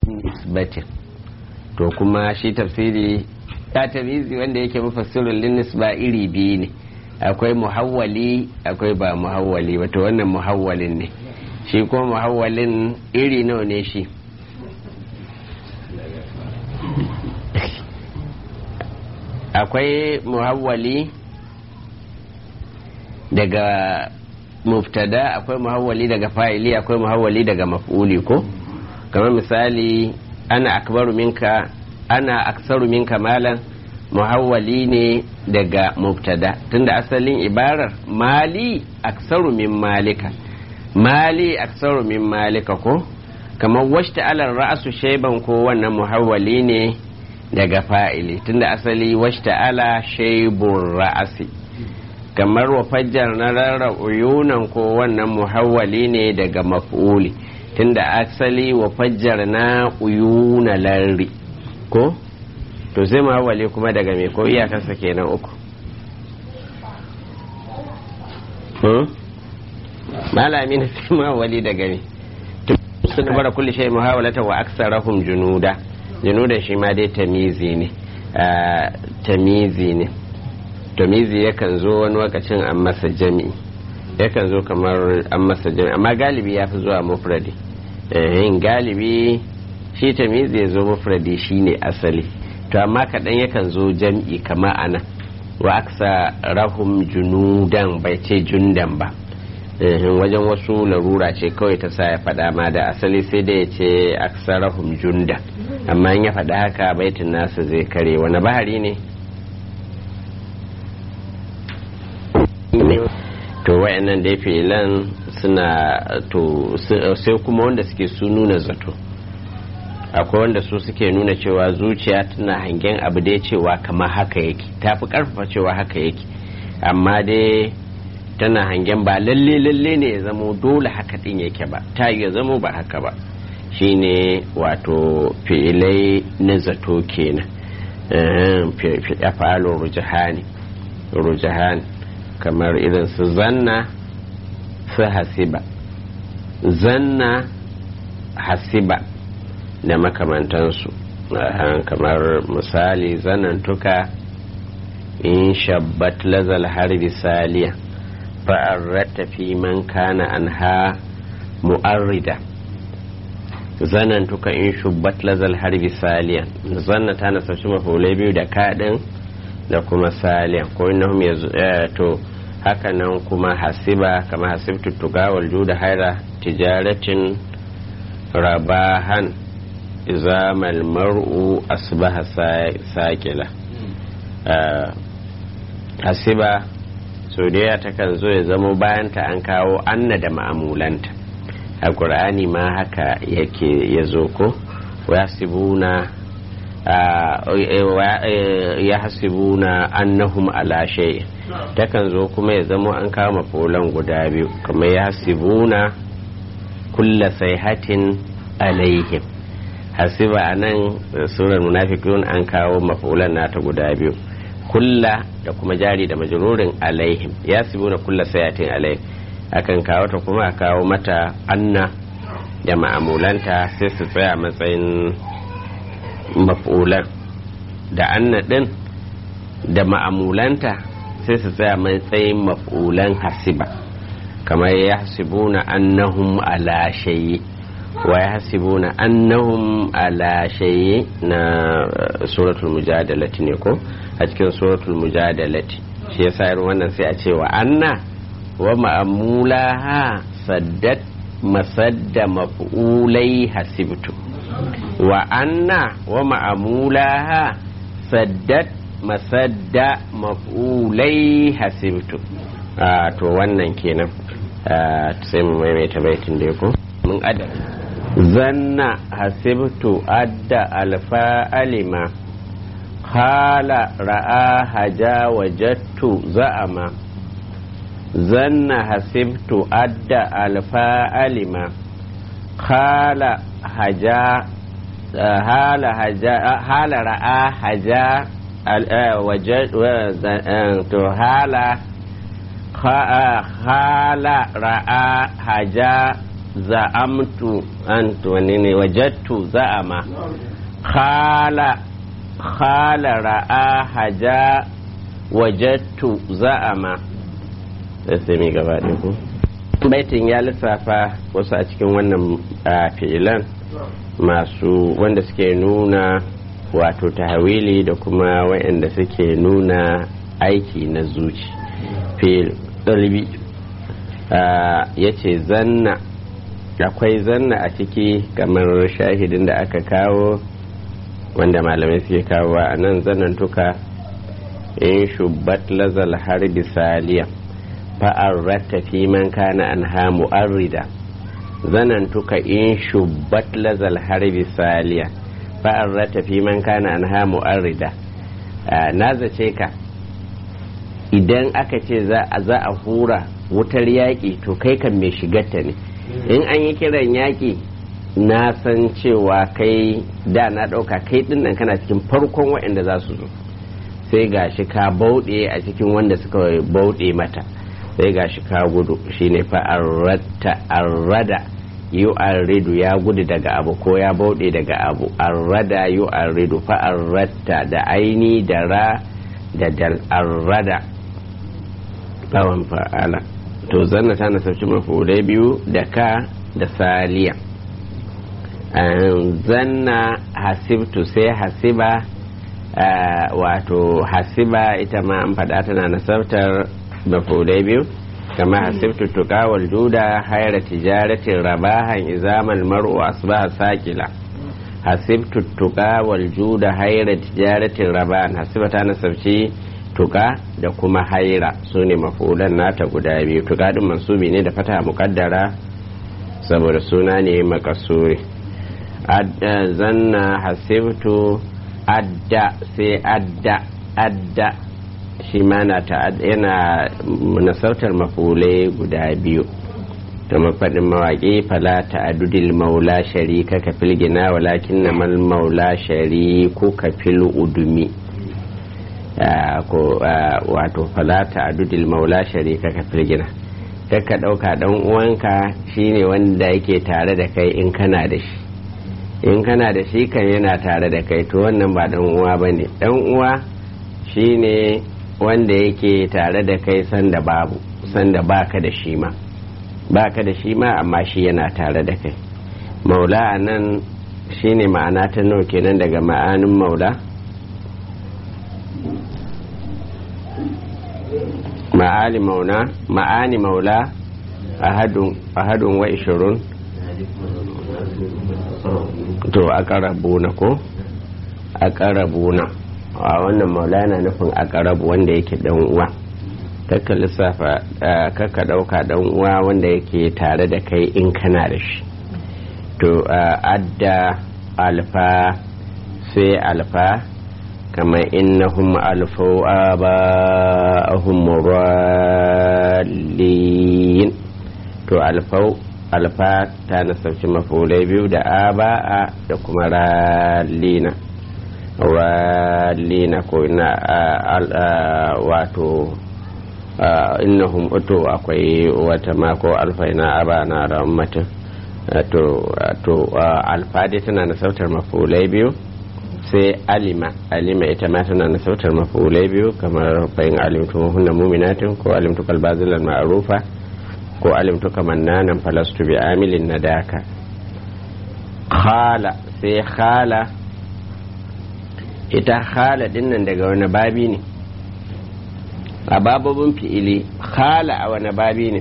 nisbatin to kuma shi tafsiri ta tamizi wanda yake mufassirun linnis ba iri biyu ne akwai muhawwali akwai ba muhawwali wato wannan muhawwalin ne shi kuma muhawwalin iri nawa ne shi akwai muhawwali daga muftada akwai muhawwali daga fa'ili akwai muhawwali daga maf'uli ko kamar misali ana akbaru minka ana aksaru minka malan muhawwali ne daga mubtada tunda asalin ibarar mali aksaru min malika mali aksaru min malika ko kamar washta alar ra'asu shaiban ko wannan muhawwali ne daga fa'ili tunda asali washta ala shaibun ra'asi kamar wa fajjar na rarra uyunan ko wannan muhawwali ne daga maf'uli tunda asali wa fajjar na uyuna larri ko to sai muhawwali kuma daga me ko iyakarsa kenan uku malami na sai muhawwali daga me sun bara kulli shay muhawalata wa aksarahum junuda junuda shi ma dai tamizi ne tamizi ne tamizi yakan zo wani lokacin an masa jami'i yakan zo kamar an masa jami'i amma galibi ya fi zuwa mufradi yin galibi shi tamizi ya zo mufradi shine asali to amma kaɗan yakan zo jam'i kama ana wa aksa rahum junudan bai ce jundan ba wajen wasu larura ce kawai ta sa ya faɗa ma da asali sai da ya ce aksarahum junda amma in ya faɗa haka baitin nasa zai kare wani bahari ne to wayannan dai filan suna to sai kuma wanda suke su nuna zato akwai wanda su suke nuna cewa zuciya tana hangen abu dai cewa kama haka yake ta fi karfafa cewa haka yake amma dai tana hangen ba lalle lalle ne ya zamo dole haka din yake ba ta ya zamo ba haka ba shine wato fi'ilai na zato kenan fi'a falo rujahani rujahani kamar irin su zanna su hasiba zanna hasiba da makamantansu kamar misali zanantuka in shabbat lazal harbi saliya fa'arrata fi man kana anha mu'arrida zanantuka in shubbat lazal harbi saliya zanna ta nasarci mafulai biyu da kaɗin da kuma saliya ko innahum to haka nan kuma hasiba kama hasibtu tugawal juda haira tijaratin rabahan izamal mar'u asbaha sakila hasiba sau da takan zo ya zamo bayanta an kawo anna da ma'amulanta a ƙur'ani ma haka yake ya zo ko wasibuna ya hasibuna annahum ala shay takan zo kuma ya zamo an kawo mafolan guda biyu kamar ya hasibuna kulla sayhatin alaihim hasiba a nan surar munafiqun an kawo mafulan nata guda biyu kulla da kuma jari da majururin alaihim ya sibu na kulla sayatin alaihim akan kawo ta kuma a kawo mata anna da ma'amulanta sai su tsaya matsayin mafulan da anna din da ma'amulanta sai su tsaya matsayin mafulan hasiba kamar ya hasibuna annahum ala shayi wa ya hasibuna annahum ala shayi na suratul mujadalati ne ko a cikin suratul mujadalati shi yasa irin wannan sai a ce wa anna wa ma'amulaha saddat masadda maf'ulai hasibtu wa anna wa ma'amulaha saddat masadda maf'ulai hasibtu to wannan kenan sai mu maimaita baitin da ko mun adda zanna hasibtu adda alfa alima khala ra'a haja wajattu za'ama zanna hasibtu adda alfa alima khala haja hala haja hala ra'a haja to hala hala ra'a haja za'amtu antu wani ne wajattu za'ama khala khala ra'a haja wajattu za'ama sai mai gaba ku baitin ya lissafa wasu a cikin wannan fi'ilan masu wanda suke nuna wato tahawili da kuma waɗanda suke nuna aiki na zuci fil ɗalbi ya ce zanna akwai zanna a ciki kamar shahidin da aka kawo wanda malamai suke kawo a nan zanantuka in shubbat lazal harbi saliya fa'arrata fi man kana an hamu arrida zanantuka in shubbat lazal harbi saliya fa'arrata fi man kana an hamu arrida na zace ka idan aka ce za a hura wutar yaƙi to kai kan mai shigarta ne in an yi kiran yaƙi na san cewa kai da na ɗauka kai ɗin nan kana cikin farkon waɗanda za su zo sai ga shi ka bauɗe a cikin wanda suka bauɗe mata sai ga shi ka gudu shine fa arrata arrada yu arridu ya gudu daga abu ko ya bauɗe daga abu arrada yu arridu fa arrata da aini da ra da dal arrada tsawon fa'ala to zanna ta nasarci mafulai biyu da ka da saliya zanna hasibtu sai hasiba wato hasiba ita ma an faɗa tana nasartar mafulai biyu kama hasibtu tuka wal juda haira tijaratin rabahan izamal mar'u asbaha sakila hasibtu tuka wal juda haira tijaratin rabahan hasiba ta nasarci tuka da kuma haira su ne mafulan nata guda biyu tuka din mansubi ne da fata mukaddara saboda suna ne makasuri zanna hasibtu adda sai adda adda shi ma na yana nasautar mafulai guda biyu da mafaɗin mawaƙi fala ta'adudil maula sharika ka filgina walakin na mal maula shariku ka fil udumi wato falata adudil maula sharika ka firgina ka ɗauka ɗan uwanka shine wanda yake tare da kai in kana da shi in kana da shi kan yana tare da kai to wannan ba ɗan uwa ba ne ɗan uwa shine wanda yake tare da kai sanda babu sanda baka da shi ma baka da shi ma amma shi yana tare da kai maula a nan shine ma'ana ta nawa kenan daga ma'anin maula ma'ali mauna ma'ani maula ahadun wa ishirun to a karabuna ko a karabuna a wannan maula na nufin a karabu wanda yake dan uwa kakka lissafa kakka dauka dan uwa wanda yake tare da kai in kana da shi to adda alfa sai alfa كما إنهم ألفوا آباءهم مرالين to alfau alfa ta nasarci mafulai biyu da aba'a da kuma ralina ralina ko ina wato innahum to akwai wata mako alfa ina aba na rammatin to alfa dai tana nasartar mafulai biyu sai alima alima ita ma tana na sautar mafulai biyu kamar bayan alimtu hunna muminatin ko alimtu kalbazilan ma'arufa ko alimtu kamannanan falastu bi amilin na daka khala sai khala ita khala dinnan daga wani babi ne a bababin fi'ili khala a wani babi ne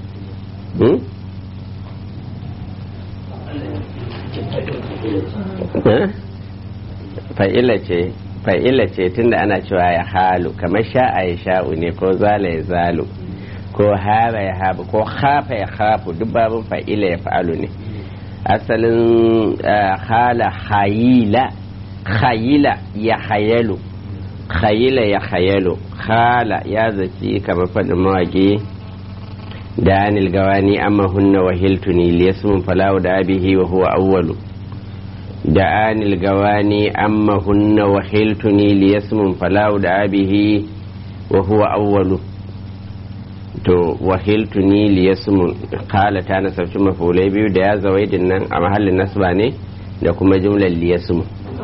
fa'ila ce fa'ila ce tunda ana cewa ya halu kamar sha'a ya sha'u ne ko zala ya zalu ko hara ya habu ko hafa ya hafu duk babin fa'ila ya fa'alu ne asalin hala hayila hayila ya hayalu hayila ya hayalu hala ya zaci kamar faɗin mawaƙi da anil gawani amma hunna wahiltuni liyasmun falawu da abihi wa huwa awwalu دعاني الجواني أما هن وحلتني ليسم فلا دعا به وهو أول to wahiltu ni liyasmu kala ta nasabci mafulai biyu da ya zawaidin nan a mahallin nasba ne da kuma jumlar liyasmu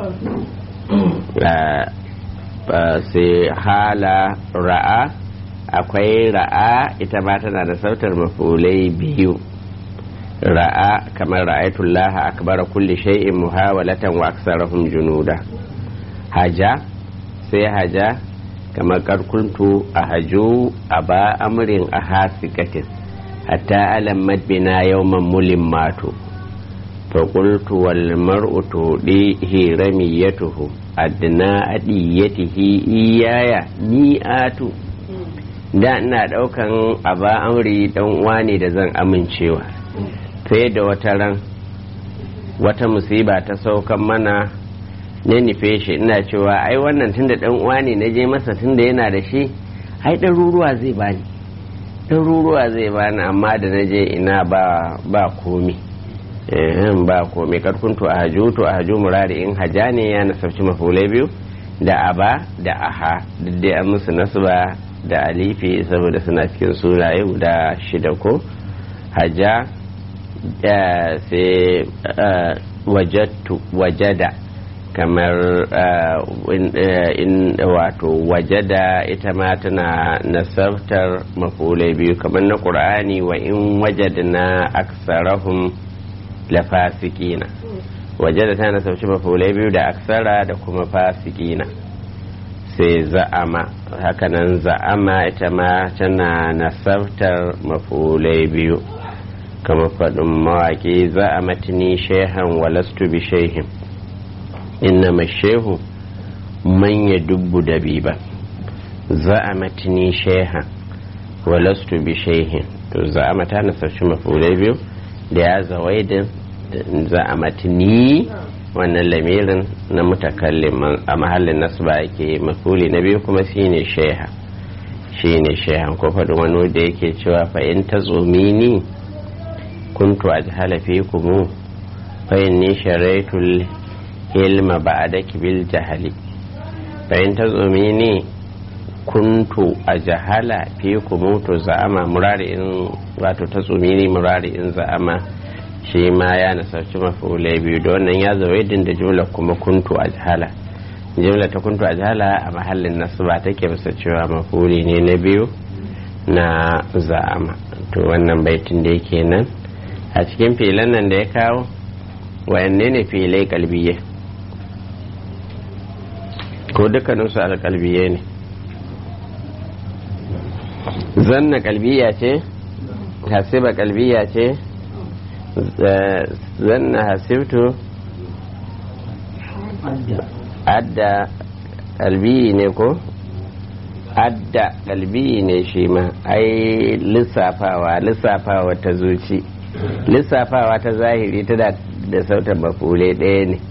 sai hala ra'a akwai ra'a ita ma tana da sautar mafulai biyu ra'a kamar ra'aitullaha akbara kulli shay'in muhawalatan wa aksarahum junuda haja sai haja kamar karkuntu a haju a ba amurin a hasikatin hatta alam madbina yawman mulin mato faƙultu wal mar'u tuɗihi ramiyatuhu adna adiyatihi iyaya ni'atu da ina ɗaukan aba amri dan uwa ne da zan amincewa sai da wata ran wata musiba ta saukan mana na nufe shi ina cewa ai wannan tunda dan uwa ne na je masa tunda yana da shi ai ɗaruruwa zai bani ɗaruruwa zai bani amma da na je ina ba ba komi ba komi karkuntu a haju to a haju murari in haja ne ya nasarci mafulai biyu da aba da aha duk dai an musu nasba da alifi saboda suna cikin sunaye guda shida ko haja sai wajattu wajada kamar in wato wajada ita ma tana nasabtar mafulai biyu kamar na ƙur'ani wa in wajadna aksarahum lafasikina wajada tana nasabci mafulai biyu da aksara da kuma fasikina sai za'ama hakanan za'ama ita ma tana nasabtar mafulai biyu kama faɗin mawaƙi za'amatni shehan walastu bi shehin innama shehu man ya dubbu dabiba za'amatni shehan walastu bi shehin to za'ama ta nasarci mafulai biyu da ya zawaidin za'amatni wannan lamirin na mutakallim a mahallin nasba yake mafuli na biyu kuma shine sheha shine shehan ko faɗin wani da yake cewa fa in ta ni kuntu ajhala fikum fa inni sharaitul ilma ba'daki bil jahali fa in tazumini kuntu ajhala fikum to za'ama murari in wato tazumini murari in za'ama shi ma ya nasarci mafulai biyu da wannan ya zawaidin da jumla kuma kuntu ajhala jumla ta kuntu ajhala a mahallin nasba take bisa cewa mafuli ne na biyu na za'ama to wannan baitin da yake nan a cikin filan nan da ya kawo wayanne ne filai kalbiye ko dukkaninsu alkalbiye ne zanna kalbiya ce hasiba kalbiya ce zanna hasibtu adda kalbiyi ne ko adda kalbiyi ne shi ma ai lissafawa lissafawa ta zuci lissafawa ta zahiri tana da sautar mafule ɗaya ne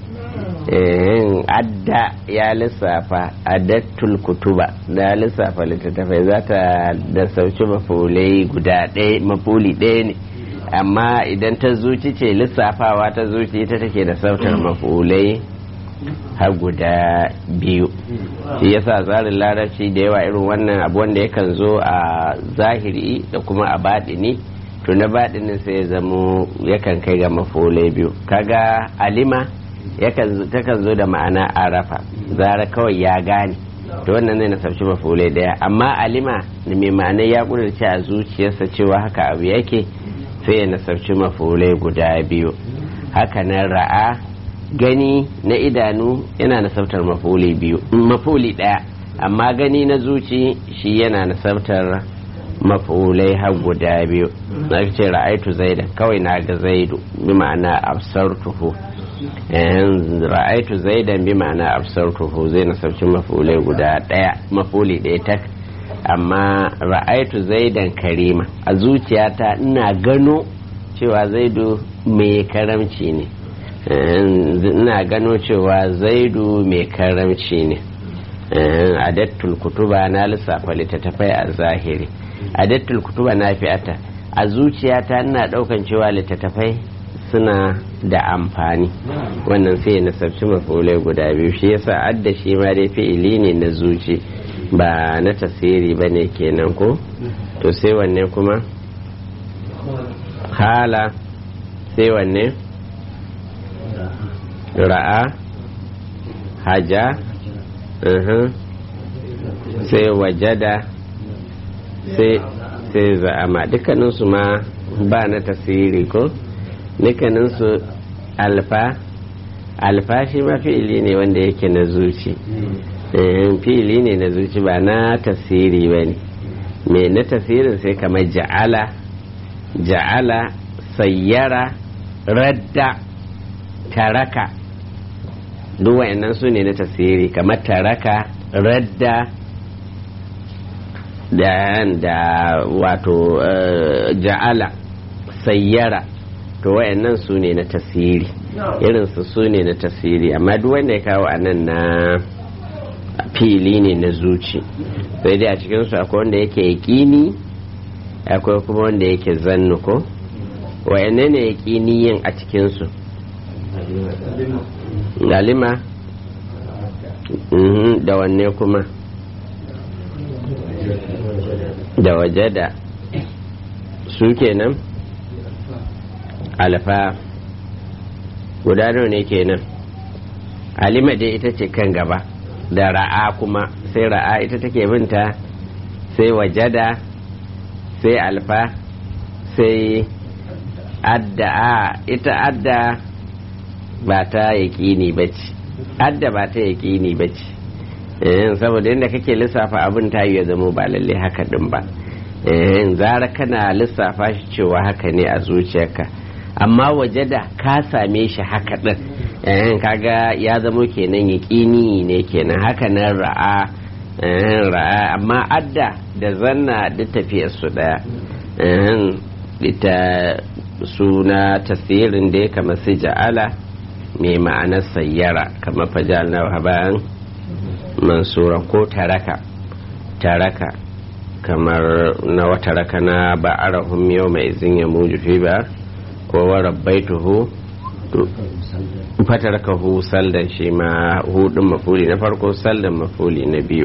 adda ya lissafa adattul kutuba da lissafa littattafai za ta da sauci mafulai guda ɗaya mafuli ɗaya ne amma idan ta zuci ce lissafawa ta zuci ita take da sautar mafulai har guda biyu shi yasa tsarin larabci da yawa irin wannan abu wanda yakan zo a zahiri da kuma a baɗini to na baɗinin sai ya zamo yakan kai ga mafulai biyu kaga alima takan zo da ma'ana arafa zara kawai ya gane to wannan ne na sauci mafulai daya amma alima da mai ma'ana ya kudurce a zuciyarsa cewa haka abu yake sai ya nasarci mafulai guda biyu haka nan ra'a gani na idanu yana nasabtar mafuli biyu mafuli daya amma gani na zuci shi yana nasabtar mafulai har guda biyu na ce ra'aitu zaidan kawai na ga zaidu bi ma'ana absartuhu ra'aitu zaidan bi ma'ana absartuhu zai nasabci mafulai guda daya mafuli daya tak amma ra'aitu zaidan karima a zuciyata ina gano cewa zaidu mai karamci ne ina gano cewa zaidu mai karamci ne adattul kutuba na lissafa littattafai a zahiri adattul kutuba na fi'ata a zuciyata ina daukan cewa littattafai suna da amfani wannan sai na sabci mafulai guda biyu shi yasa adda shi ma dai fi'ili ne na zuci ba na tasiri ba ne kenan ko to sai wanne kuma hala sai wanne ra'a haja sai wajada sai za'ama dukkaninsu ma ba na tasiri ko dukkaninsu alfa alfa shi ma fi'ili ne wanda yake na zuci fi'ili ne na zuci ba na tasiri ba ne mai na tasirin sai kamar ja'ala ja'ala sayyara radda taraka duk wa'annan su ne na tasiri kamar taraka radda da da wato ja'ala sayyara to wa'annan su ne na tasiri irinsu su ne na tasiri amma duk wanda ya kawo a nan na fili ne na zuci sai dai a cikinsu akwai wanda yake yaƙini akwai kuma wanda yake zannu ko wa'anne ne yaƙini yin a cikinsu galima da wanne kuma da waje da su kenan alfa guda nawa ne kenan alima dai ita ce kan gaba da ra'a kuma sai ra'a ita take binta sai wajada sai alfa sai adda a ita adda ba ta yaƙini ba ce adda ba ta yaƙini ba ce saboda yadda kake lissafa abin ta yi ya zama ba lalle haka din ba zara kana lissafa shi cewa haka ne a zuciyarka amma waje da ka same shi haka din kaga ya zama kenan yaƙini ne kenan haka nan ra'a ra'a amma adda da zanna duk tafiyar su daya ita suna tasirin da ya kama su ja'ala mai ma'anar sayyara kamar fajal na bayan mansura ko taraka taraka kamar na wata raka na ba'arahum yau mai izin ya muju fi ba ko wa rabbaituhu fatarakahu saldan shi ma hudun mafuli na farko saldan mafuli na biyu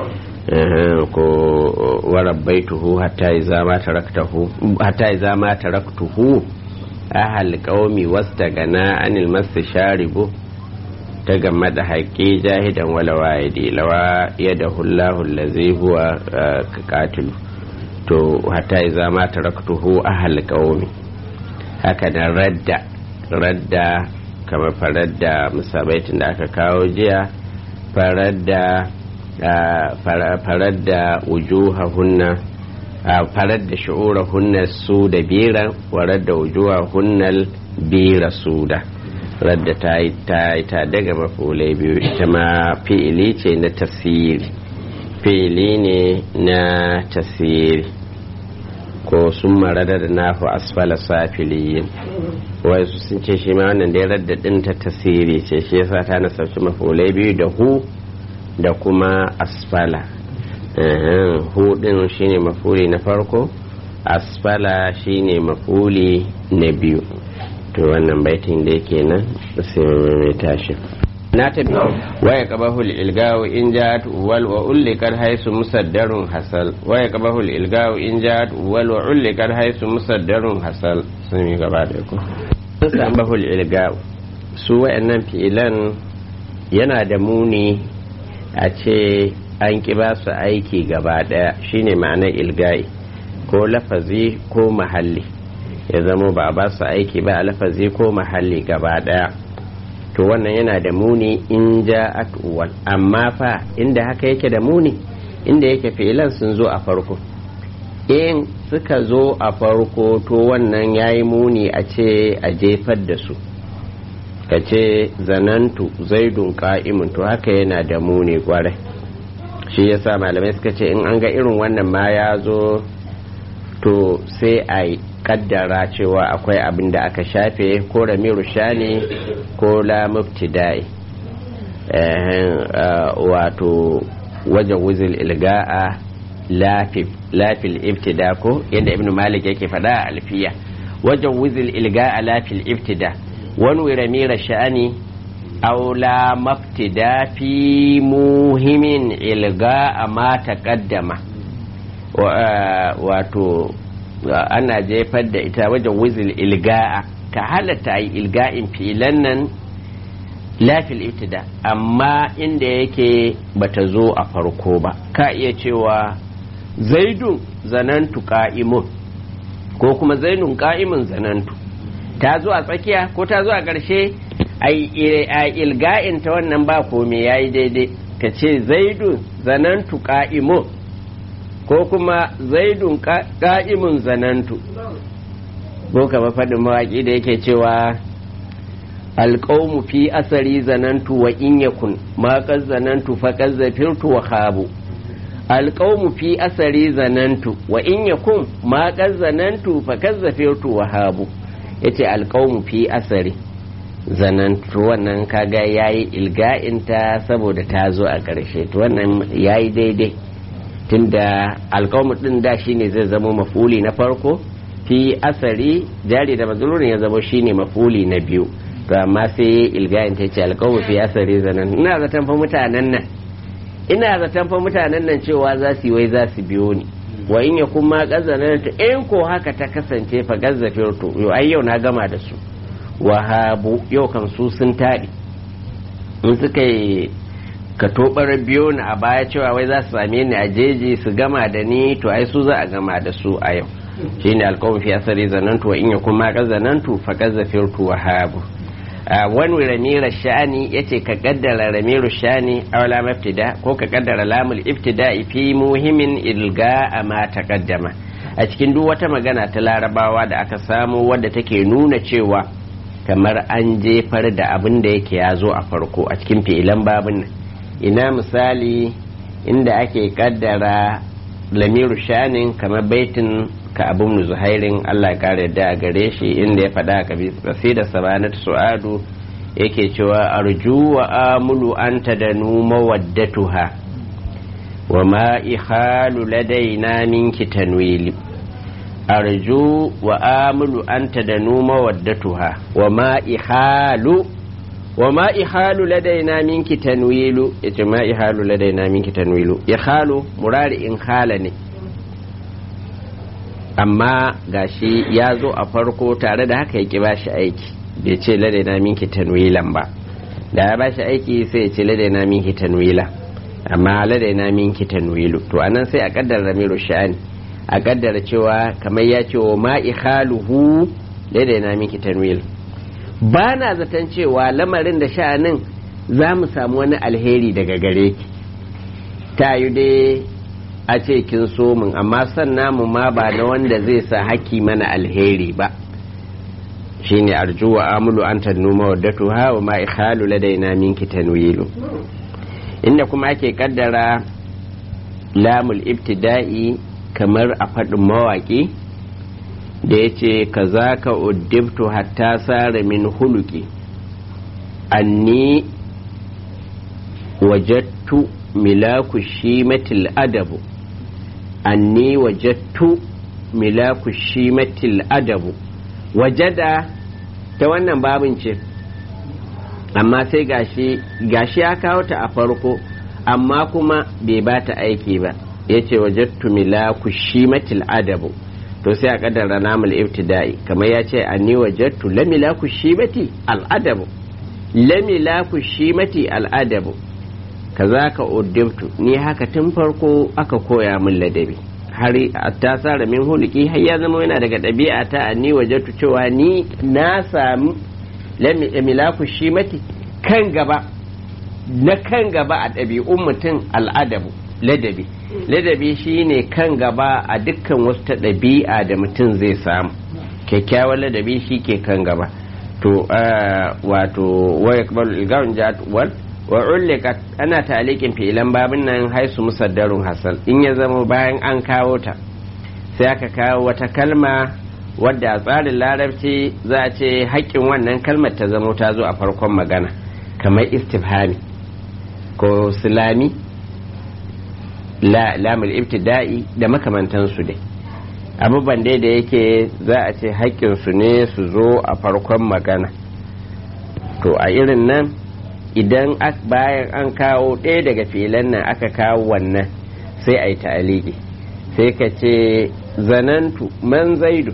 ko wa rabbaituhu hatta iza ma taraktahu hatta iza ma taraktuhu ahal qaumi wastagana anil mastasharibu ta game da haƙƙi jahidan wala wa'idi lawa yada hullahu allazi huwa katilu to hatta iza ma taraktuhu ahal qaumi haka nan radda radda kamar farar da musabaitin da aka kawo jiya farar da farar da wujuha hunna farar da shi'ura hunna su da bira warar da wujuha hunnal bira su da radda ta yi ta daga mafulai biyu ita ma fi'ili ce na tasiri fi'ili ne na tasiri ko sun marada da nafi asfala safiliyin wai su sun ce shi ma wannan da ya radda din ta tasiri ce shi yasa ta nasarci mafulai biyu da hu da kuma asfala hu din shine mafuli na farko asfala shine mafuli na biyu to wannan baitin da yake nan sai mai tashi na tabi waya qabahul ilgawu in ja'at wal wa ullikat haisu musaddarun hasal waya qabahul ilgawu in ja'at wal wa ullikat haisu musaddarun hasal sun yi gaba da ku san bahul ilgawu su wayannan fi'ilan yana da muni a ce an ki ba su aiki gaba daya shine ma'anar ilgai ko lafazi ko mahalli ya zamo ba ba su aiki ba a lafazi ko mahalli gaba daya to wannan yana da muni in ja uwal amma fa inda haka yake da muni inda yake filan sun zo a farko in suka zo a farko to wannan ya yi muni a ce a jefar da su ka ce zanantu zaidun ka'imun to haka yana da muni kwarai shi yasa malamai suka ce in an ga irin wannan ma ya zo to sai a kaddara cewa akwai abin da aka shafe ko ramiru shani ko la mubtidai wato wajen wuzil ilga'a lafil ibtida ko yadda ibn malik yake faɗa a alfiya wajen wuzil ilga'a lafil ibtida wani ramira sha'ani aw la mabtida fi muhimin ilga'a ma taqaddama wato ana jefar da ita wajen wizil ilga'a ka halatta yi ilga'in filan nan lafil ibtida amma inda yake bata zo a farko ba ka iya cewa zaidun zanantu ka'imun ko kuma zainun ka'imun zanantu ta zo a tsakiya ko ta zo a ƙarshe a ilga'in ta wannan ba komai ya yi daidai ka ce zaidun zanantu ka'imun ko kuma zaidun ka'imun zanantu ko kama faɗin mawaƙi da yake cewa alƙaumu fi asari zanantu wa in yakun ma zanantu fa zafirtu wa khabu alƙaumu fi asari zanantu wa in yakun ma zanantu fa zafirtu wa habu yace alƙaumu fi asari zanantu wannan kaga yayi ilga'inta saboda ta zo a ƙarshe to wannan yayi daidai tunda alƙaumu din da shine zai zama mafuli na farko fi asari jari da mazlurin ya zama shine mafuli na biyu to amma sai ilgayin ta ce alƙawar fi asari zanen ina zaton fa mutanen nan ina zaton fa mutanen nan cewa za su yi wai za su biyo ni wa in ya kuma gazanar ta in ko haka ta kasance fa gazzafir to yau ai yau na gama da su wahabu yau kan su sun taɗi in suka yi ka tobar biyo ni a baya cewa wai za su same ni a jeji su gama da ni to ai su za a gama da su a yau shine alƙawar fi asari zanantu wa in ya kuma gazanantu fa gazzafir to wahabu wani ramira sha'ani ya ce ka kaddara ramiru sha'ani aula maftida ko ka kaddara lamul iftida fi muhimmin ilga a ma taqaddama a cikin duk wata magana ta larabawa da aka samu wadda take nuna cewa kamar an jefar da abin da yake ya zo a farko a cikin fi'ilan babin nan ina misali inda ake kaddara lamiru sha'anin kamar baitin ka abun zuhairin Allah ya kare da a gare shi inda ya faɗa ka bi da sabanat su'adu yake cewa arju wa amulu anta da numa waddatuha wa ma ihalu ladaina minki tanwili arju wa amulu anta da numa waddatuha wa ma ihalu wa ma ihalu ladaina minki tanwilu yace ma ihalu ladaina minki tanwilu ihalu murari in hala ne amma gashi ya zo a farko tare da haka yake ba shi aiki bai ce ladaina minki tanwilan ba da ya ba shi aiki sai ya ce ladaina minki tanwila amma ladaina minki tanwilu to anan sai a kaddara ramiru sha'ani a kaddara cewa kamar ya ce wa ma ikhaluhu ladaina minki tanwil ba na zaton cewa lamarin da sha'anin za mu samu wani alheri daga gare ki ta yi dai a ce kin so min amma san namu ma ba na wanda zai sa haki mana alheri ba shine arju wa amulu an tannuma waddatu ha wa ma ikhalu ladaina minki tanwilu inda kuma ake kaddara lamul ibtida'i kamar a faɗin mawaƙi da ya ce ka za ka uddibtu hatta sare min huluki anni wajattu milaku shimatil adabu anni wajattu milaku shimatil adabu wajada ta wannan babin ce amma sai gashi gashi ya kawo ta a farko amma kuma bai ba ta aiki ba ya ce wajattu milaku shimatil adabu to sai a kaddara namul ibtida'i kamar ya ce anni wajattu la milaku shimati al adabu la milaku shimati al adabu kaza ka uddibtu ni haka tun farko aka koya min ladabi har ta tsara min huliki har ya zama yana daga ɗabi'a ta ni wajattu cewa ni na sami milaku shimati kan gaba na kan gaba a ɗabi'un mutum al'adabu ladabi ladabi shine kan gaba a dukkan wasu ta ɗabi'a da mutum zai samu kyakkyawan ladabi shi ke kan gaba to wato wa yakbalu ilgawun jadwal wa ullikat ana talikin fi'ilan babin nan haisu musaddarun hasal in ya zama bayan an kawo ta sai aka kawo wata kalma wadda a tsarin larabci za a ce haƙƙin wannan kalmar ta zama ta zo a farkon magana kamar istifhami ko silami lamul ibtida'i da makamantansu dai abubuwan dai da yake za a ce haƙƙinsu ne su zo a farkon magana to a irin nan idan bayan an kawo ɗaya daga filan nan aka kawo wannan sai a yi ta'aliki sai ka ce zanantu man zaidu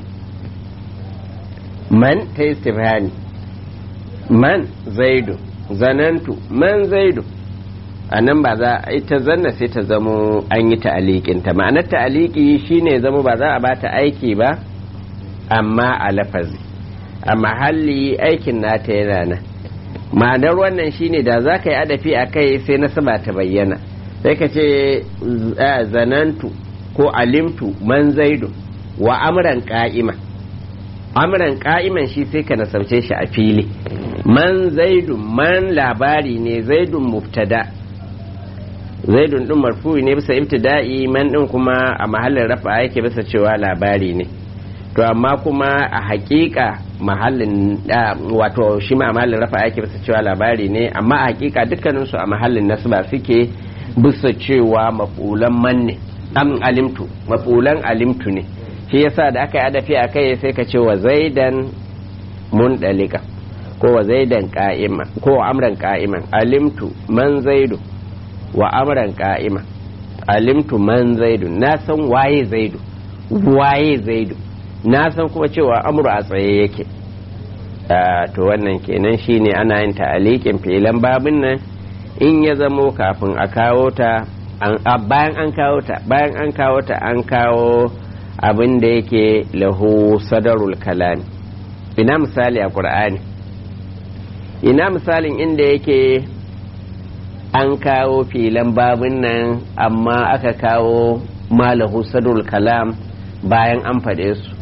man ta istifhani man zaidu zanantu man zaidu a nan ba za a ita zanna sai ta zamo an yi ta'alikinta ma'anar ta'aliki shine zamo ba za a ba ta aiki ba amma a lafazi a mahalli aikin nata yana nan ma'anar wannan shine da za ka yi adafi a kai sai nasaba ta bayyana sai ka ce zanantu ko alimtu man zaidu wa amran ka'ima amran ka'iman shi sai ka nasabce shi a fili man zaidu man labari ne zaidun mubtada zaidun din marfu'i ne bisa ibtida'i man din kuma a mahallin rafa yake bisa cewa labari ne to amma kuma a hakika mahallin wato shi ma a mahallin rafa yake bisa cewa labari ne amma a hakika dukkaninsu a mahallin nasba suke bisa cewa mafulan man ne am alimtu mafulan alimtu ne shi yasa da aka yi adafi a kai sai ka ce wa zaidan mun dalika ko wa zaidan ka'ima ko wa amran ka'iman alimtu man zaidu wa amran ka'ima alimtu man zaidu na san waye zaidu waye zaidu na san kuma cewa amru a tsaye yake to wannan kenan shine ana yin ta'alikin filan babin nan in ya zamo kafin a kawo ta bayan an kawo ta bayan an kawo ta an kawo abin da yake lahu sadarul kalami ina misali a qur'ani ina misalin inda yake an kawo filan babin nan amma aka kawo malahu sadarul kalam bayan an faɗe su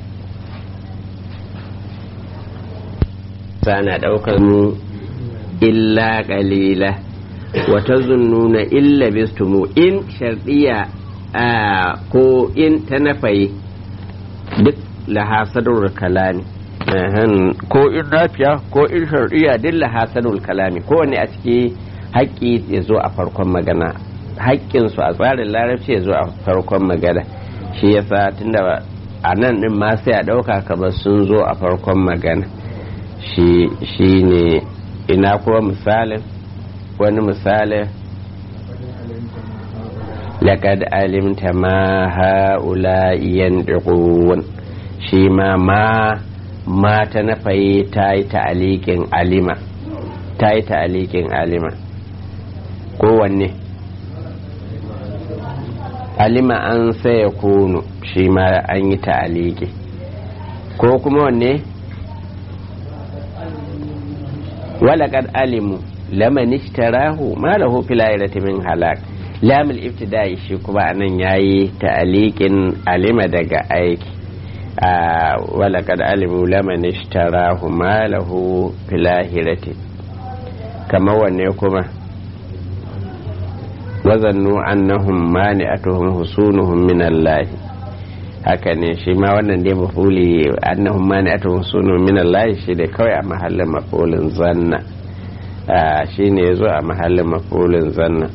sana ɗaukar mu illa ƙalila wata zunnuna illa bistumu in sharɗiya ko in ta nafaye duk lahasadul kalami ko in nafiya ko in sharɗiya duk lahasadul kalami kowane a ciki haƙƙi ya zo a farkon magana haƙƙinsu a tsarin larabci ya zo a farkon magana shi yasa tunda a nan ɗin ma sai a ɗauka kamar sun zo a farkon magana shi ne ina kuma misalin wani misalin laƙad alimta ma ha'ula yanɗiƙun shi ma ma ma ta nafayi ta yi ta'alikin alima ta yi ta'alikin alima kowanne alima an saya kunu shi ma an yi ta'aliki ko kuma wanne walaƙad alimu laman ishtarahu ma lahu fil akhirati min halak lamul ibtida'i shi kuma anan yayi ta'aliqin alima daga aiki walaƙad alimu laman ishtarahu ma lahu fil akhirati kama wanne kuma wazannu annahum mani'atuhum husunuhum min Allah haka ne shi ma wannan dai mafuli annahum mani'atuhum husunuhum min Allah shi da kawai a mahallin mafulin zanna shi ne yazo a mahallin mafulin zanna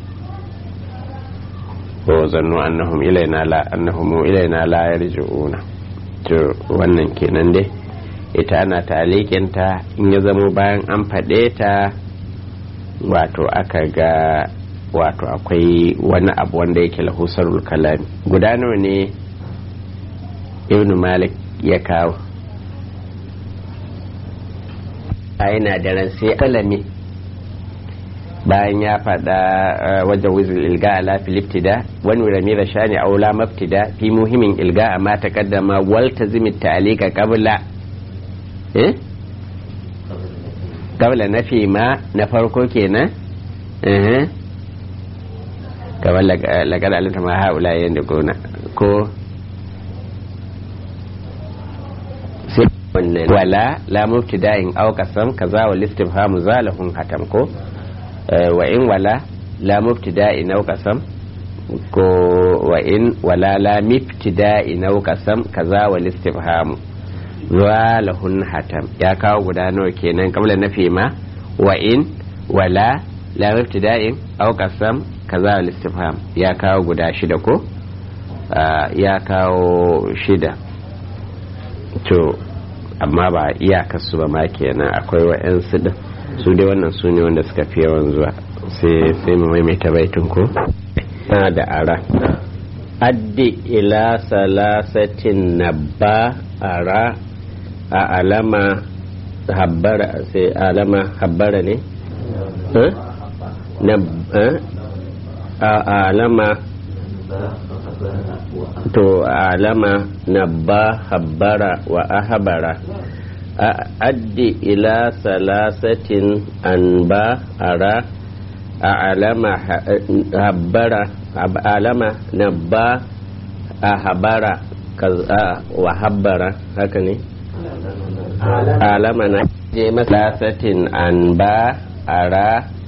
ko zannu annahum ilaina la annahum ilaina la yarji'una to wannan kenan dai ita ana talikin ta in ya zamo bayan an faɗe ta wato aka ga wato akwai wani abu wanda yake lahusarul kalami guda nawa ne ibn malik ya kawo a yana da ran sai kalami bayan ya faɗa wajen wizil ilga ala filiptida wani ramira shani aula maftida fi muhimmin ilga a mata kaddama walta zimit ta'alika qabla eh qabla nafi ma na farko kenan eh kamar lagar alinta ma haula yadda gona ko sai wannan wala la mubtida'in aw qasam kaza wa listifhamu zalahun hatam ko wa in wala la mubtida'in aw qasam ko wa in wala la mibtida'in aw qasam kaza wa listifhamu zalahun hatam ya kawo guda nawa kenan kamar nafi ma wa in wala la mubtida'in aw qasam kaza al-istifham ya kawo guda shida ko ya kawo shida to amma ba iyakarsu ba ma kenan akwai wa'yansu din su dai wannan su ne wanda suka fi yawan zuwa sai mu maimaita baitin ko na da ara addi ila salasatin nabba ara a alama habbara sai alama habbara ne a alama to alama nabba habbara wa ahabara addi ila salasatin anba ara a alama habbara alama nabba a habara wa habbara haka ne alama na je masasatin anba ara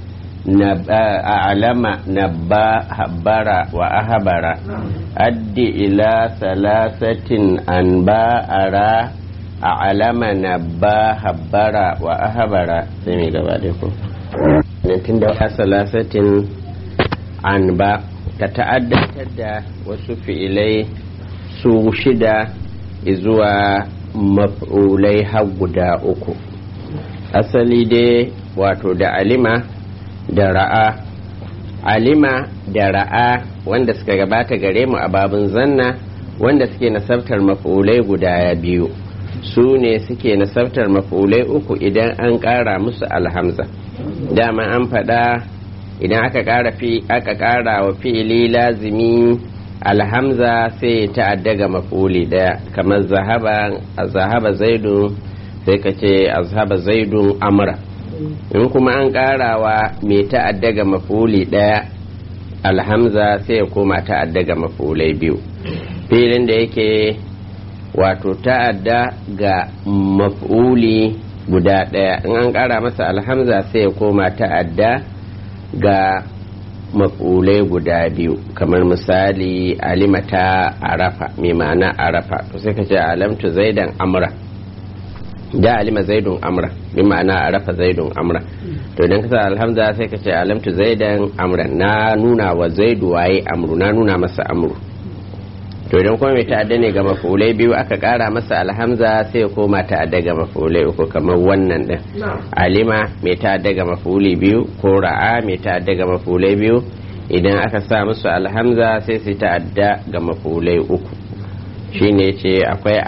alama nabba habbara wa ahabara addi ila salasatin anba ara a alama nabba habbara wa ahabara sai mai gaba da ku tun da salasatin anba ta ta'addantar da wasu fi'ilai su shida zuwa maf'ulai har guda uku asali dai wato da alima da ra'a alima da ra'a wanda suka gabata gare mu a babin zanna wanda suke nasabtar maf'ulai guda biyu su ne suke nasabtar maf'ulai uku idan an ƙara musu alhamza dama an faɗa idan aka ƙara fi aka ƙara wa fi'ili lazimi alhamza sai ta'adda ga maf'uli daya kamar zahaba zahaba zaidu sai ka ce azhaba zaidun amra in kuma an ƙarawa mai ta'adda ga maf'uli daya alhamza sai ya koma ta'adda ga maf'ulai biyu filin da yake wato ta'adda ga maf'uli guda daya in an ƙara masa alhamza sai ya koma ta'adda ga maf'ulai guda biyu kamar misali alimata arafa mai ma'ana arafa to sai ka ce alamtu zaidan amra da alima zaidun amra bi ma'ana arafa zaidun amra to idan ka sa alhamza sai ka ce alamtu zaidan amra na nuna wa zaidu waye amru na nuna masa amru to idan kuma mai ta'adda ne ga mafulai biyu aka kara masa alhamza sai ya koma ta'adda ga mafulai uku kamar wannan din alima mai ta'adda ga mafuli biyu ko ra'a mai ta'adda ga mafulai biyu idan aka sa musu alhamza sai su ta'adda ga mafulai uku shine ce akwai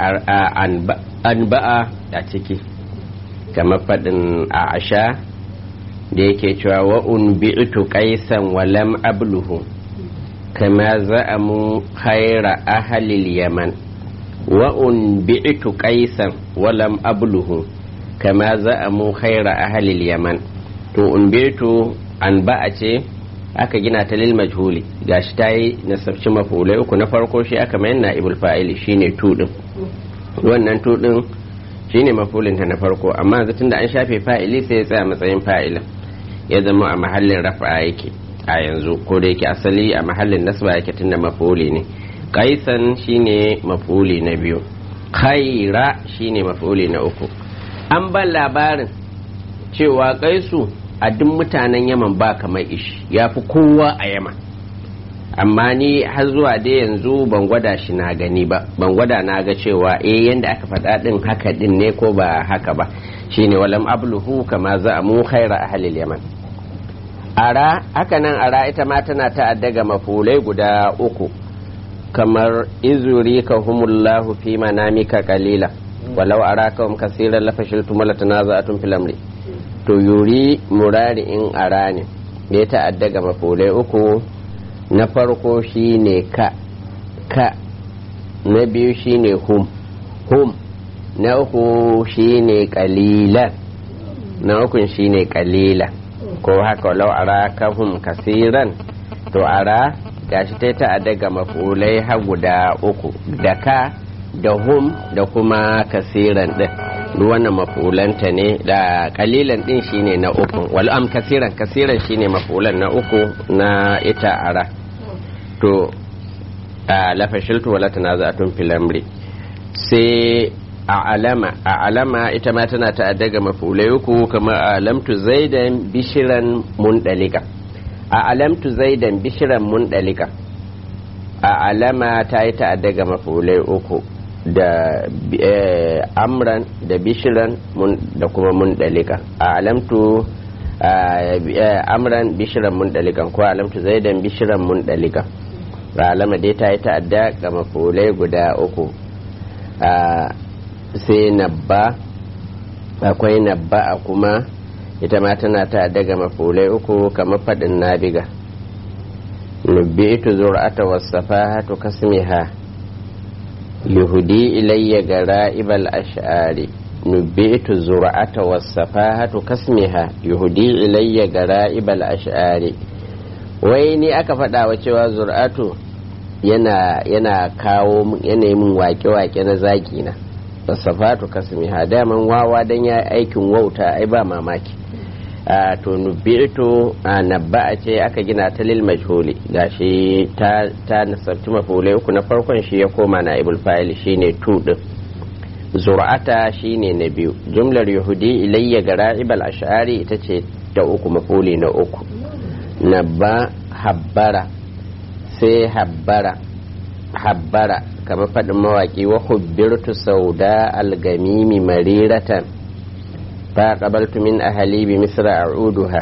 anba'a a ciki kamar faɗin a asha da yake cewa wa'un bi'tu qaisan walam abluhu kama za'amu khaira ahalil yaman wa'un bi'tu qaisan walam abluhu kama za'amu khaira ahalil yaman to un bi'tu an ba'a ce aka gina ta lil majhuli gashi ta yi nasabci mafulai uku na farko shi aka mayar na ibul fa'ili shine tu din wannan tu din shine mafulin ta na farko amma yanzu tunda an shafe fa'ili sai ya tsaya matsayin fa'ilin ya zama a mahallin rafa'a yake a yanzu ko da yake asali a mahallin nasba yake tunda mafuli ne kaisan shine mafuli na biyu khaira shine mafuli na uku an ban labarin cewa kaisu a duk mutanen yaman ba kamar ishi ya fi kowa a yaman amma ni har zuwa dai yanzu ban gwada shi na gani ba ban gwada na ga cewa eh yanda aka faɗa din haka din ne ko ba haka ba shine walam abluhu kama za mu khaira ahlil yaman ara haka nan ara ita ma tana ta'adda ga mafulai guda uku kamar izuri ka humullahu fi manamika qalila walau arakahum kaseeran lafashiltum wala tanaza'atum fil amri to yuri murari in ara ne ya ta'adda ga mafulai uku na farko shine ka ka na biyu shine hum hum na uku shine qalilan na ukun shine qalilan ko haka lau ara kahum kasiran to ara gashi ta ta'adda ga mafulai har guda uku da ka da hum da kuma kasiran din duk wannan mafulanta ne da kalilan din shine na uku wal am kasiran kasiran shine mafulan na uku na ita ara to a lafashiltu wala tanaza'atun fil amri sai a alama a alama ita ma tana ta'adda ga mafulai uku kamar alamtu zaidan bishiran mundalika a alamtu zaidan bishiran mundalika a alama ta yi ta'adda ga mafulai uku da amran da bishiran da kuma mundalika a alamtu amran bishiran mundalika ko alamtu zaidan bishiran mundalika alama dai ta yi ta'adda ga mafulai guda uku sai nabba akwai nabba a kuma ita ma tana ta'adda ga mafulai uku kamar faɗin nabiga nubbitu zur'ata wasafahatu kasmiha yuhudi ilayya gara'ibal ash'ari nubbitu zur'ata wasafahatu kasmiha yuhudi ilayya gara'ibal ash'ari wai ni aka faɗa wa cewa zur'atu yana yana kawo yana min wake-wake na zaki na wasafatu kasmiha daman wawa dan ya aikin wauta ai ba mamaki to nubi'tu nabba'a ce aka gina ta lil majhuli gashi ta ta nasabtu mafulai uku na farkon shi ya koma na ibul fa'il shine tu din zur'ata shine na biyu jumlar yahudi ilayya gara'ibal ash'ari ita ce ta uku mafuli na uku nabba habbara sai habbara habbara kamar faɗin mawaƙi wa hubbirtu sauda algamimi mariratan فقبلت من أهلي بمصر أعودها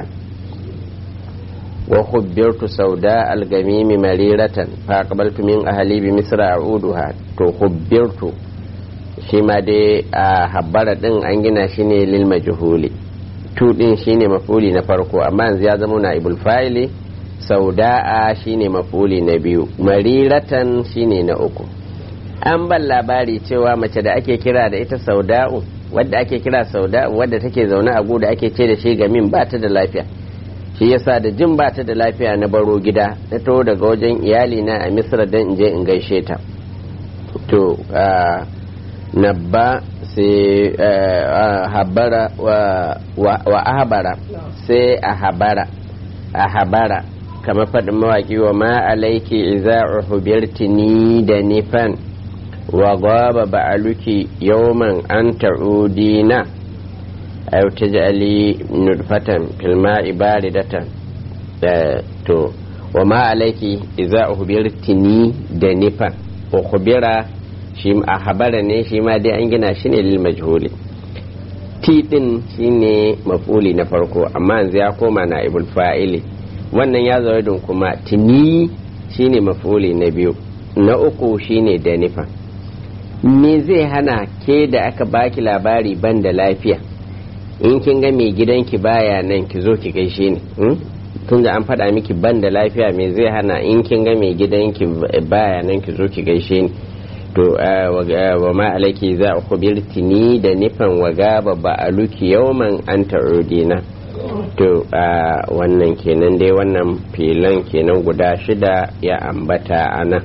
وخبرت سوداء الجميم مريرة فقبلت من أهلي بمصر أعودها تخبرت شما دي حبارة دين أنجنا شيني للمجهول tu din shine mafuli na farko amma yanzu ya zama na ibul fa'ili sauda'a shine mafuli na biyu mariratan shine na uku an ban labari cewa mace da ake kira da ita sauda'u wadda ake kira sauda wadda take zaune a guda ake ce da shi gamin ba ta da lafiya shi yasa da jin ba ta da lafiya na baro gida na taho daga wajen iyali na a misra don in je in gaishe ta to nabba sai habara wa ahabara sai a habara a habara kamar faɗin mawaƙi wa ma alaiki iza uhubirtini da nifan وغاب بعلك يوما أن تعودين أو تجعلي نطفة في الماء باردة تو وما عليك إذا أخبرتني دنفا أخبر shi a habara ne shi ma dai an gina shi ne lil majhuli ti din shine mafuli na farko amma yanzu ya koma na ibul fa'ili wannan ya zo kuma tini shine mafuli na biyu na uku shine da nifa me zai hana ke da aka baki labari ban da lafiya in kin ga mai gidanki baya nan ki zo ki gaishe ni tun da an faɗa miki ban da lafiya me zai hana in kin ga mai gidanki baya nan ki zo ki gaishe ni to wa ma alaiki za a kubirti ni da nufin wa gaba ba a luki yauman an ta'udina to wannan kenan dai wannan filan kenan guda shida ya ambata a nan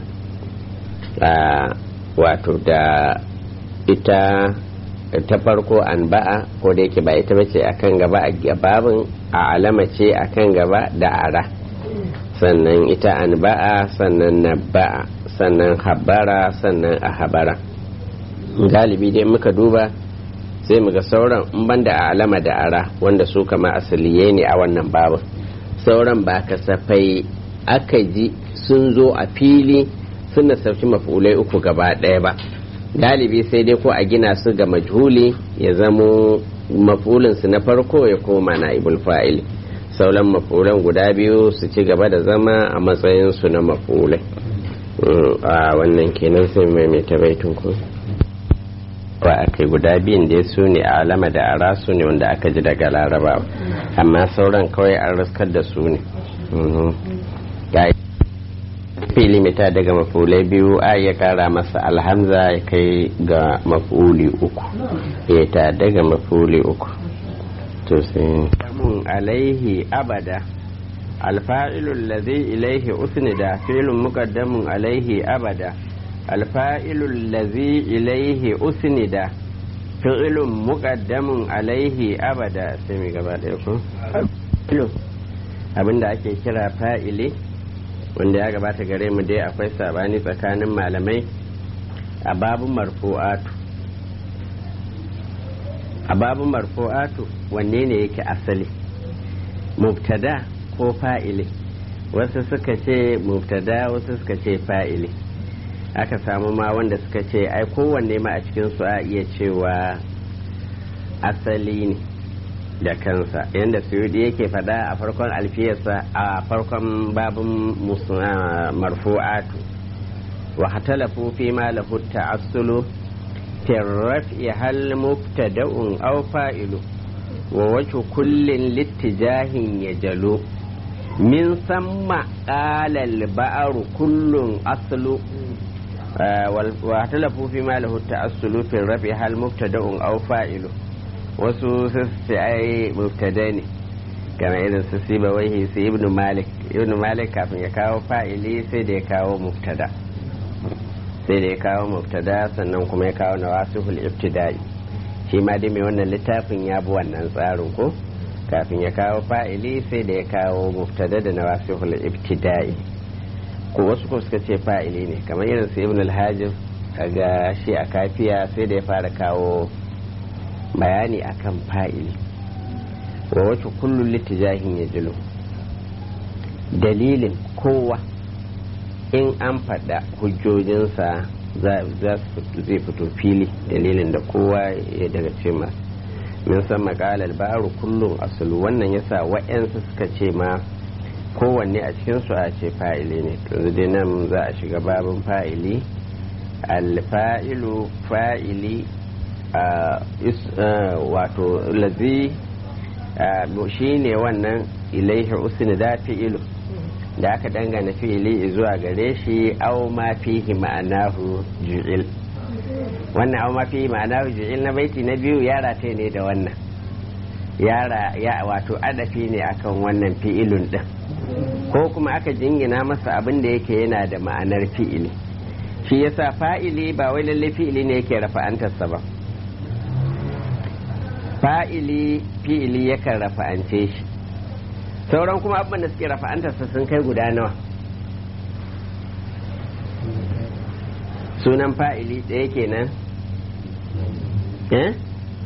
wato da ita ta farko an ba'a ko da yake ba ita bace akan gaba a gababin a alama ce akan gaba da ara sannan ita an ba'a sannan na ba'a sannan habara sannan a habara galibi dai muka duba sai muga sauran in banda a alama da ara wanda su kama asaliye ne a wannan babin sauran ba kasafai aka ji sun zo a fili sun nasarci mafulai uku gaba ɗaya ba galibi sai dai ko a gina su ga majhuli ya zamo mafulinsu na farko ya koma na ibul fa'ili sauran mafulan guda biyu su ci gaba da zama a matsayinsu na mafulai a wannan kenan sai mai mai tabaitun ku ba a kai guda biyun da su ne a alama da ara su ne wanda aka ji daga laraba amma sauran kawai an raskar da su ne fili mita daga mafulai biyu a ya kara masa alhamza ya kai ga mafuli uku ya ta daga mafuli uku to sai alaihi abada alfa'ilu allazi ilaihi usnida fi'lun muqaddamun alaihi abada alfa'ilu allazi ilaihi usnida fi'lun muqaddamun alaihi abada sai mi gaba ɗaya ko abinda ake kira fa'ili wanda ya gabata gare mu dai akwai sabani tsakanin malamai a babun marfu'atu a babun marfu'atu wanne ne yake asali mubtada ko fa'ili wasu suka ce mubtada wasu suka ce fa'ili aka samu ma wanda suka ce ai kowanne ma a cikin su a iya cewa asali ne da kansa yadda suyudi yake fada a farkon alfiyarsa a farkon babin marfu'atu wa hatalafu fi ma lahu ta'assulu fi raf'i hal mubtada'un aw fa'ilu wa wajhu kullin littijahin yajalu min samma qala al-ba'ru kullun aslu wa hatalafu fi ma lahu ta'assulu fi raf'i hal mubtada'un aw fa'ilu wasu sai ai mubtada ne kamar irin su siba waihi su ibnu malik ibnu malik kafin ya kawo fa'ili sai da ya kawo mubtada sai da ya kawo mubtada sannan kuma ya kawo nawasihul ibtida'i shi ma dai mai wannan littafin ya bi wannan tsarin ko kafin ya kawo fa'ili sai da ya kawo mubtada da nawasihul ibtida'i ko wasu ko suka ce fa'ili ne kamar irin su ibnu al-hajib kaga shi a kafiya sai da ya fara kawo bayani akan fa'ili wa wacce kullum littijahin ya jilo dalilin kowa in an faɗa hujjojinsa za su zai fito fili dalilin da kowa ya daga ce ma min san makalar baro kullum asulu wannan yasa wa'yansu suka ce ma kowanne a cikinsu a ce fa'ili ne yanzu dai nan za a shiga babin fa'ili alfa'ilu fa'ili wato lazi shi ne wannan ilaihi usni da fi'ilu da aka dangana fi'ili zuwa gare shi au ma fihi ma'anahu ju'il wannan au ma fihi ma'anahu ju'il na baiti na biyu yara ta ne da wannan yara ya wato adafi ne akan wannan fi'ilun din ko kuma aka jingina masa abin da yake yana da ma'anar fi'ili shi yasa fa'ili ba wai lalle fi'ili ne yake rafa'antarsa ba fa'ili fi'ili yakan rafa'ance shi sauran kuma abin da suke rafa'antarsa sun kai guda nawa sunan fa'ili ɗaya kenan eh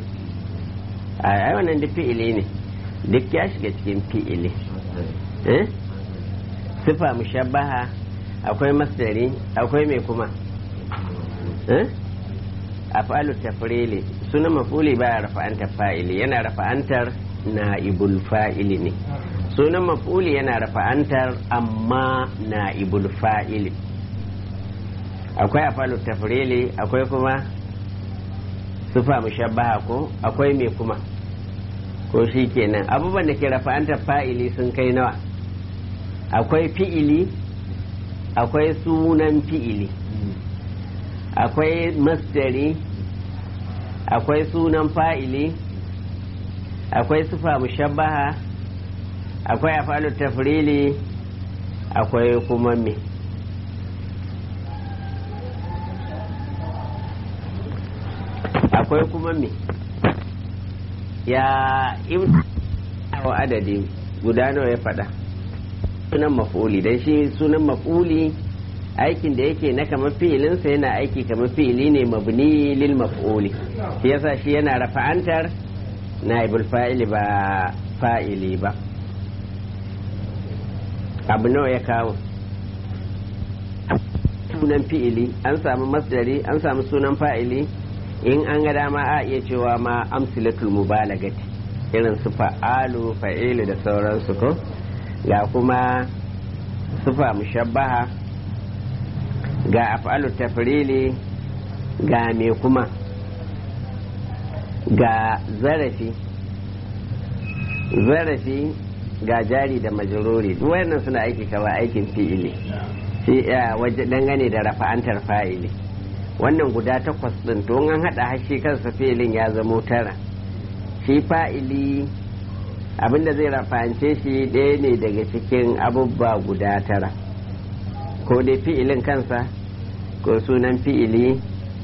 a wannan duk fi'ili ne duk ya shiga cikin fi'ili eh sifa mushabbaha akwai masdari akwai mai kuma eh afalu tafrili sunan mafuli baya rafa'antar fa'ili yana rafa'antar na'ibul fa'ili ne sunan mafuli yana rafa'antar amma na'ibul fa'ili akwai afalu tafrili akwai kuma sufa mushabbaha ko akwai me kuma ko shi kenan abubuwan da ke rafa'antar fa'ili sun kai nawa akwai fi'ili akwai sunan fi'ili akwai masdari akwai sunan fa'ili akwai sufa mushabbaha akwai afalu tafrili akwai kuma me akwai kuma me ya wa adadi guda nawa ya faɗa sunan maf'uli dan shi sunan maf'uli aikin da yake na kamar fi'ilinsa yana aiki kamar fi'ili ne mabni lil maf'uli shi yasa shi yana rafa'antar naibul fa'ili ba fa'ili ba abu nawa ya kawo sunan fi'ili an samu masdari an samu sunan fa'ili in an ga dama a iya cewa ma amsilatul mubalagati irin su fa'alu fa'ilu da sauransu ko ga kuma sufa mushabbaha ga af'alu tafrili ga me kuma ga zarafi zarafi ga jari da majururi duk wannan suna aiki kawai aikin fi'ili shi waje dangane da rafa'antar fa'ili wannan guda takwas din to an hada hashi kansa fi'ilin ya zamo tara shi fa'ili abinda zai rafa'ance shi ɗaya ne daga cikin abubba guda tara ko dai fi'ilin kansa ko sunan fi'ili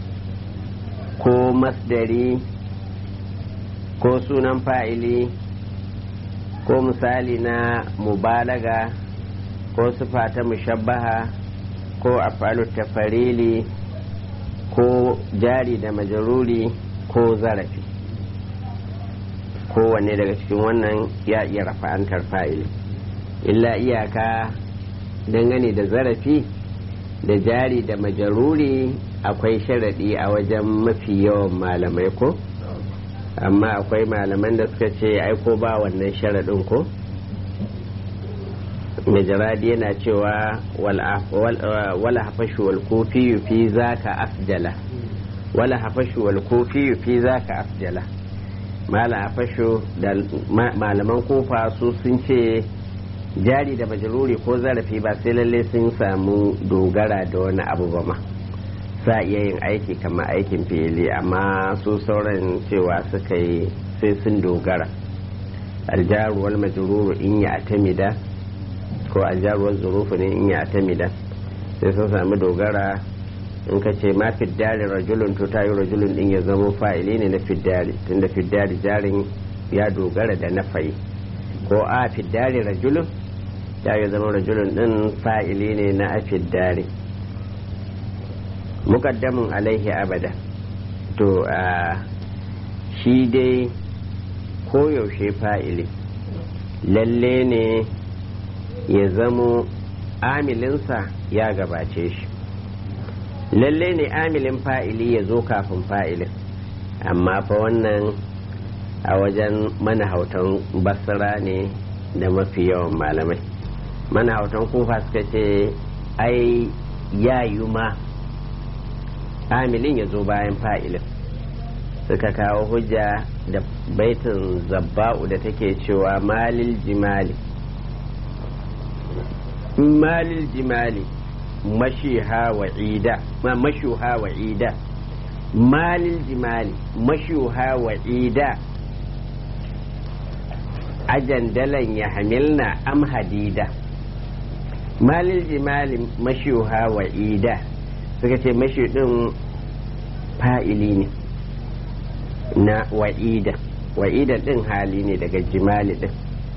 ko masdari ko sunan fa'ili ko misali na mubalaga ko sufa ta mushabbaha ko afalu tafarili ko jari da majaruri ko zarafi kowanne daga cikin wannan ya iya rafa'antar fa'ili illa iyaka dangane da zarafi da jari da majaruri akwai sharaɗi a wajen mafi yawan malamai ko amma akwai malaman da suka ce aiko ba wannan sharaɗin ko majaradi yana cewa wala hafashu wal kofi fi zaka afjala wala hafashu wal kofi fi zaka afjala mala hafashu da malaman kofa su sun ce jari da majaluri ko zarafi ba sai lalle sun samu dogara da wani abu ba ma sa iya yin aiki kamar aikin fili amma su sauran cewa suka yi sai sun dogara aljaruwar majururu in ya atamida ko aljaruwar zurufu ne in ya atamida sai sun sami dogara in ka ce ma fiddari rajulun to tayi rajulun din ya zama fa'ili ne na fiddari tunda fiddari jarin ya dogara da na fayi ko a fiddari rajulun ya yi zama rajulun din fa'ili ne na a fiddari mukaddamin alaihi abada to a shi dai koyaushe fa'ili lalle ne ya zamo amilinsa ya gabace shi lalle ne amilin fa'ili ya zo kafin fa'ilin amma fa wannan a wajen manahautan basira ne da mafi yawan malamai manahautan kufa suka ce ai ya yi ma amilin ya zo bayan fa'ilin suka kawo hujja da baitin zabba'u da take cewa malil jimali malil jimali mashiha wa ida ma mashuha wa ida malil jimali mashuha wa ida ajandalan ya hamilna am hadida malil jimali mashuha wa ida suka ce mashi din fa'ili ne na wa'ida wa'ida din hali ne daga jimali din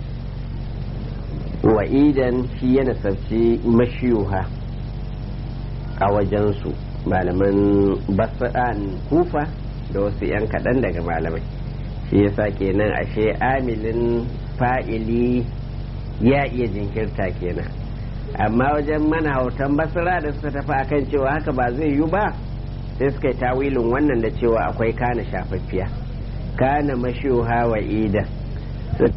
wa'idan shi yana sarci mashiyuha a wajensu malaman basa'an kufa da wasu 'yan kaɗan daga malamai shi yasa kenan ashe amilin fa'ili ya iya jinkirta kenan amma wajen manahautan basira da suka tafi akan cewa haka ba zai yi ba sai suka yi tawilin wannan da cewa akwai kana shafaffiya kana mashiha wa ida